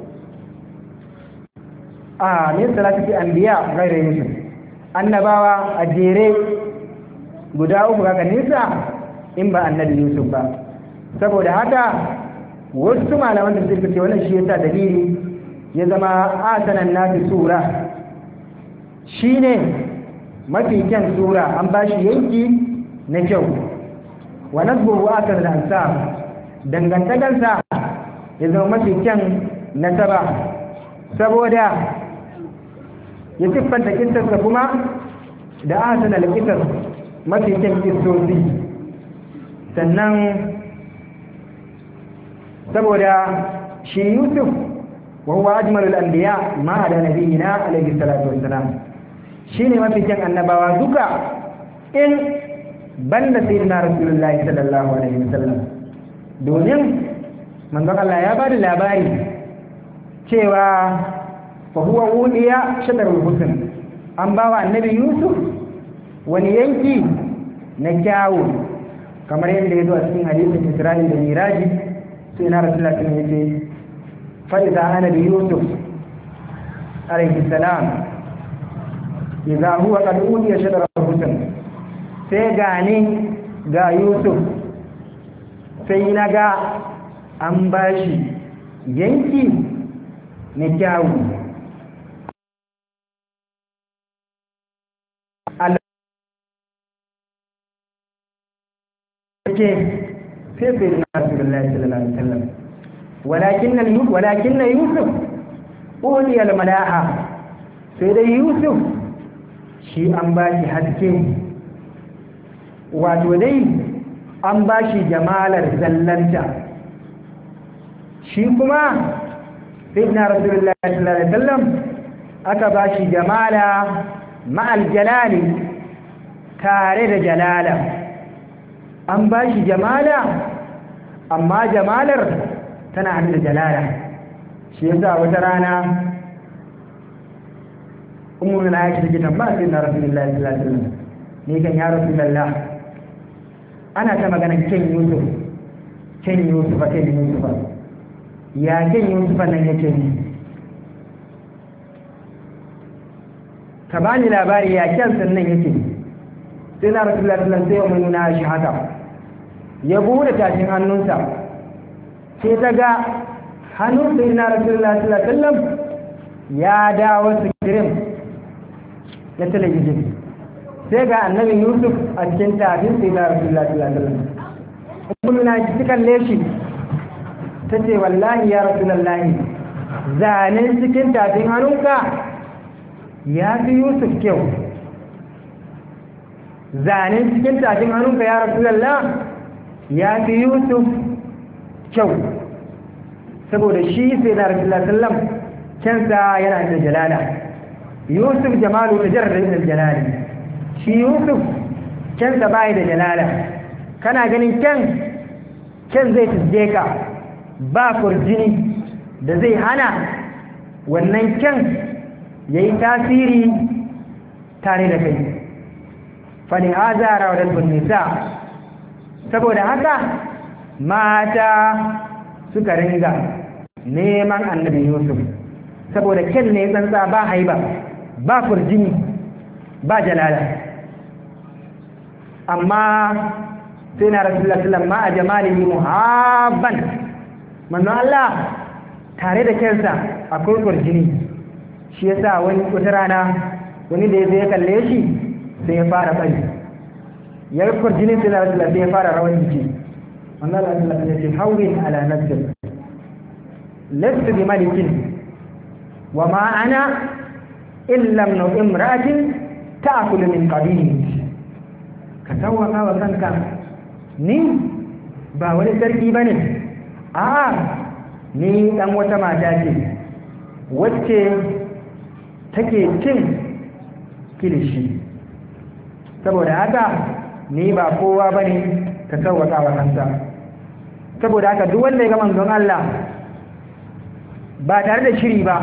a min salatu an biya gairar yusuf annabawa a jere guda uku ga nisa in ba annabi yusuf ba saboda haka wasu malaman da suka ce wannan shi yasa dalili ya zama asanan nafi sura shine mafi kyan sura an ba shi yanki na kyau wa nasbuhu asar da ansab dangantakarsa ya zama mafi kyan nasaba saboda ya siffanta kistarsa kuma da asanar kistar mafi kyan kistosi sannan saboda shi yusuf wa huwa ajmalul anbiya ma da nabiyina alaihi salatu wassalam shine mafi kyan annabawa duka in banda sayyidina rasulullahi sallallahu alaihi wasallam domin manzon Allah ya bada labari cewa fa huwa udiya shadarul husn an bawa annabi yusuf wani yanki na kyawu kamar yadda ya zo a cikin hadisin Isra'il da Miraji sai na Rasulullah sun yace fa idza ana bi Yusuf alayhi salam idza huwa qad udiya shadara husn sai gani ga yusuf sai na ga an ba shi yanki na kyawu ke sai sai na rasulullahi sallallahu alaihi wasallam walakin walakin yusuf uliya almalaha sai dai yusuf shi an ba shi haske wato dai an ba shi jamalar zallanta shi kuma sai na rasulullahi sallallahu alaihi wasallam aka ba shi jamala ma'al jalali tare da jalala an ba shi jamala amma jamalar tana hannu da jalala shi yasa wata rana umar na yake take tambaya sai na rasulullahi sallallahu alaihi wasallam ni kan ya rasulullah ana ta magana ken yusuf ken yusuf ken yusuf ya ken yusuf nan yake ni ka bani labari ya kyan sannan yake sai na rasulullahi sallallahu alaihi wasallam sai mun na shi haka ya bude tashin hannunsa sai ta ga hannun sai na rasulullah sallallahu alaihi wasallam ya dawo sikirin na talabijin sai ga annabi yusuf a cikin tafin sai na rasulullah sallallahu alaihi wasallam kuma na ji kalle shi ta ce wallahi ya rasulullah zanen cikin tafin hannunka ya fi yusuf kyau zanen cikin tafin hannunka ya rasulullah ya fi yusuf kyau saboda shi sai na rasulullah sallam kyansa yana da jalala yusuf jamalu ta jarar da jalali shi yusuf kyansa bai da jalala kana ganin kyan kyan zai tuzje ka ba kurjini da zai hana wannan kyan ya yi tasiri tare da kai fani hazara wa nisa saboda haka mata suka ringa neman annabi yusuf saboda kyan ne tsantsa ba haiba ba kurjini ba jalala amma sai na rasulullah sallam ma a jamalihi muhabban manzo Allah tare da kyansa akwai kurjini shi yasa wani wata rana wani da ya kalle shi sai ya fara bari ya kurjini sai na rasulullah sai ya fara rawan jiki manzo Allah sallallahu alaihi wasallam hawwin ala nafsik lastu bi malikin wa ma ana illa ibn imra'atin ta'kulu min qabihi ka tawaka wa kanka ni ba wani sarki bane a'a ni dan wata mata ce wacce take cin kilishi saboda haka ni ba kowa bane ka tawaka wa kanka saboda haka duk wanda ya ga manzon Allah ba tare da shiri ba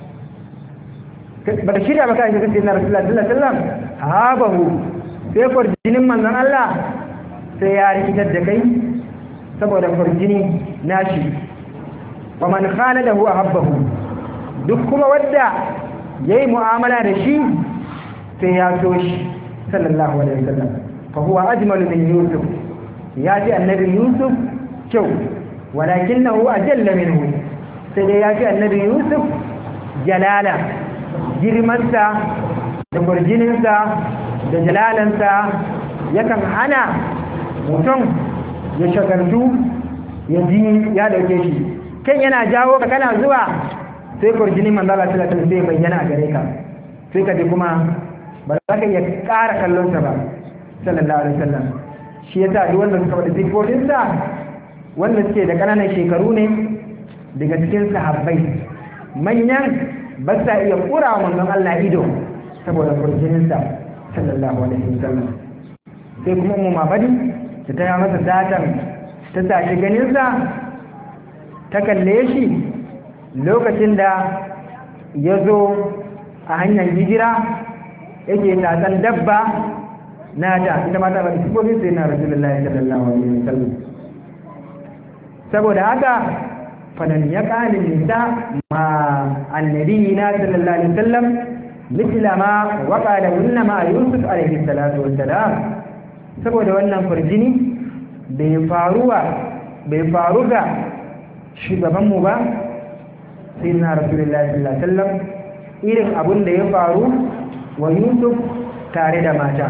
ba da shirya ba kai ga sai na Rasulullah sallallahu alaihi wasallam habahu sai kurjinin manzon Allah sai ya rikitar da kai saboda kurjini nashi wa man khaladahu ahabbahu duk kuma wanda yayi mu'amala da shi sai ya so shi sallallahu alaihi wasallam fa huwa ajmalu min yusuf ya ji annabi yusuf kyau walakinahu ajalla minhu sai dai ya ji annabi yusuf jalala girmansa da kurjininsa da jalalansa yakan hana mutum ya shagartu ya ji ya dauke shi kan yana jawo ka kana zuwa sai kurjinin manzala sallallahu alaihi sai bayyana a gare ka sai ka ji kuma ba za ka iya ƙara kallonsa ba sallallahu alaihi wasallam shi yasa duk wanda suka faɗi sifofinsa wanda suke da ƙananan shekaru ne daga cikin sahabbai manyan ba sa iya kura wa manzon Allah ido saboda kurjininsa sallallahu alaihi wasallam sai kuma ummu mabadi ta taya masa datan ta tashi ganinsa ta kalle shi lokacin da ya zo a hanyar hijira yake tatsan dabba na ta ita mata ba sifofin sai na rasulullahi sallallahu alaihi wasallam saboda haka فلن يقع للنساء مع النبينا صلى الله عليه وسلم مثل ما وقع لهن مع يوسف عليه الصلاة والسلام saboda wannan farjini bai faruwa bai faru ga shugabanmu ba sai na rasulullahi sallallahu alaihi wasallam irin abin da ya faru wa yusuf tare da mata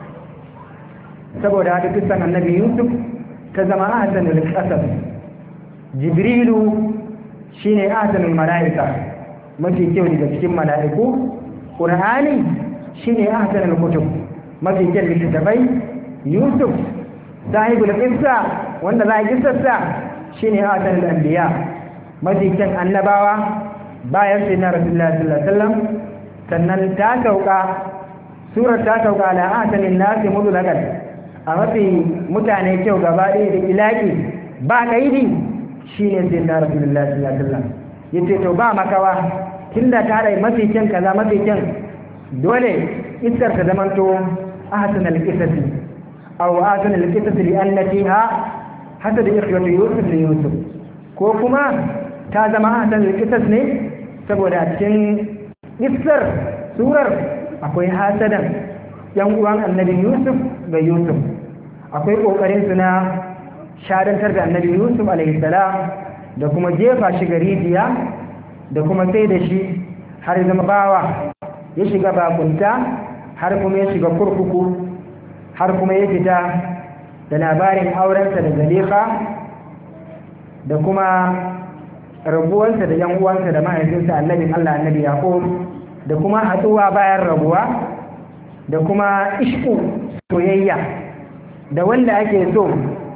saboda haka kisan annabi yusuf ta zama ahsanul qasas jibrilu shine ahsanul malaika mafi kyau daga cikin mala'iku qur'ani shine ahsanul kutub mafi kyau littattafai yusuf sahibul qissa wanda za a kissarsa shine ahsanul anbiya mafi kyan annabawa bayan sai na rasulullah sallallahu alaihi wasallam sannan ta sauka surar ta sauka ala ahsanin nasi mudlakan a mafi mutane kyau gaba ɗaya da ilaki ba kaidi shine sai na rasulullah sallallahu alaihi wasallam yace to ba makawa tunda ta rai mafi kyan kaza mafi kyan dole iskar ta zamanto ahsanul qisasi aw ahsanul qisasi li annatiha hasad ikhyatu yusuf li yusuf ko kuma ta zama ahsanul qisas ne saboda a cikin iskar surar akwai hasadan yan uwan annabi yusuf ga yusuf akwai kokarin su na shadantar da annabi yusuf alaihi salam da kuma jefa shi ga rijiya da kuma sai da shi har zama bawa ya shiga bakunta har kuma ya shiga kurkuku har kuma ya fita da labarin aurensa da zalifa da kuma rabuwarsa da yan uwansa da mahaifinsa annabin Allah annabi Yaqub da kuma haɗuwa bayan rabuwa da kuma ishku soyayya da wanda ake so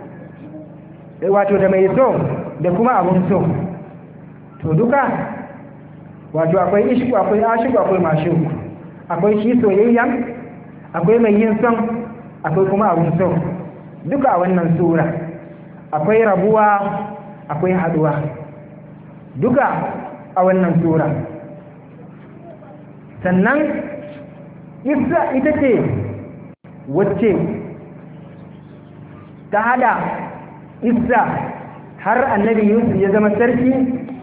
wato da mai so da kuma abun so to duka wato akwai ishku akwai ashiku akwai mashu akwai shi soyayya akwai mai yin son akwai kuma abun so duka a wannan sura akwai rabuwa akwai haɗuwa duka a wannan sura sannan isa ita ce wacce ta hada isa har annabi yusuf ya zama sarki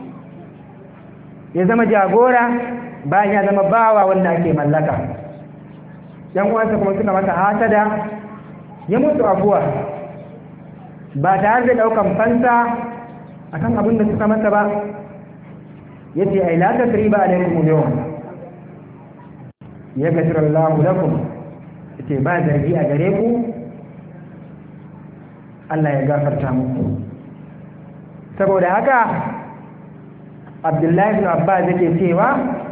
ya zama jagora bayan ya zama bawa wanda ake mallaka yan uwansa kuma suka masa hasada ya mutu abuwa ba tare da daukan fansa akan abin da suka masa ba yace ai la tasriba alaikum al-yawm ya gashira Allah lakum yace ba zargi a gare ku Allah ya gafarta muku saboda haka Abdullahi ibn Abbas yake cewa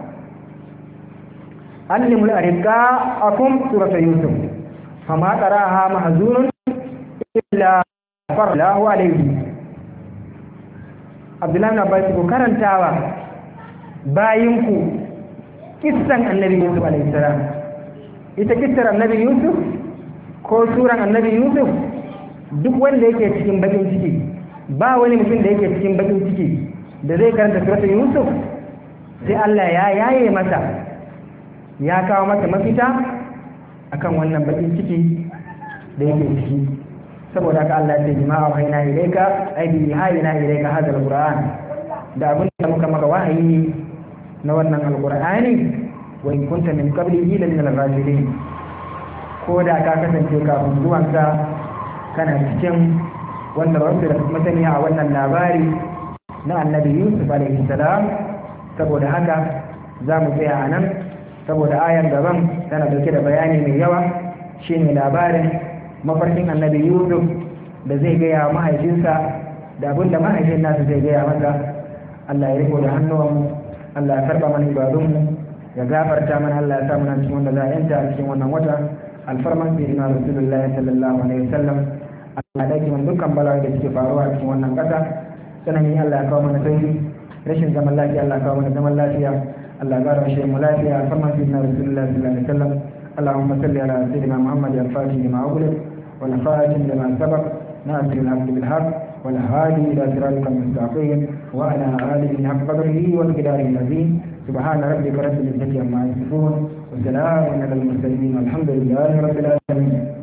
allimul ariqa akum surata yusuf fama qaraha mahzunun illa farlahu alayhi Abdullahi ibn Abbas ko karantawa bayinku kissan annabi yusuf alaihissalam ita kissar annabi yusuf ko suran annabi yusuf duk wanda yake cikin bakin ciki ba wani mutum da yake cikin bakin ciki da zai karanta suratul yusuf sai Allah ya yaye masa ya kawo masa mafita akan wannan bakin ciki da yake ciki saboda haka Allah ya ce jima'a wa hayna ilayka ay bi hayna ilayka hadha alquran da abin da muka maka wahayi na wannan alqur'ani wa in kunta min qablihi la min al-ghafilin ko da ka kasance kafin zuwansa kana cikin wanda ba su da masaniya a wannan labari na annabi yusuf alaihi salam saboda haka za mu tsaya a nan saboda ayar gaban tana dauke da bayani mai yawa shine labarin mafarkin annabi yusuf da zai gaya mahaifinsa da abin da mahaifin nasa zai gaya masa allah ya riko da hannuwanmu allah ya karba mana ibadunmu ya gafarta mana allah ya sa mana cikin wanda za a yanta a cikin wannan wata alfarman sayyidina rasulullahi sallallahu alaihi wasallam allah ya dauki mana dukkan bala'i da suke faruwa a cikin wannan kasa sanani allah ya kawo mana sauki rashin zaman lafiya allah ya kawo mana zaman lafiya allah ya gara shi mu lafiya alfarman sayyidina rasulullahi sallallahu alaihi wasallam اللهم صل على سيدنا محمد الفاتح لما أغلق والخاتم لما سبق ناصر الحق بالحق والهادي إلى صراطك المستقيم وعلى آله حق قدره ومقداره العظيم سبحان ربك رب العزة عما يصفون وسلام على المرسلين والحمد لله رب العالمين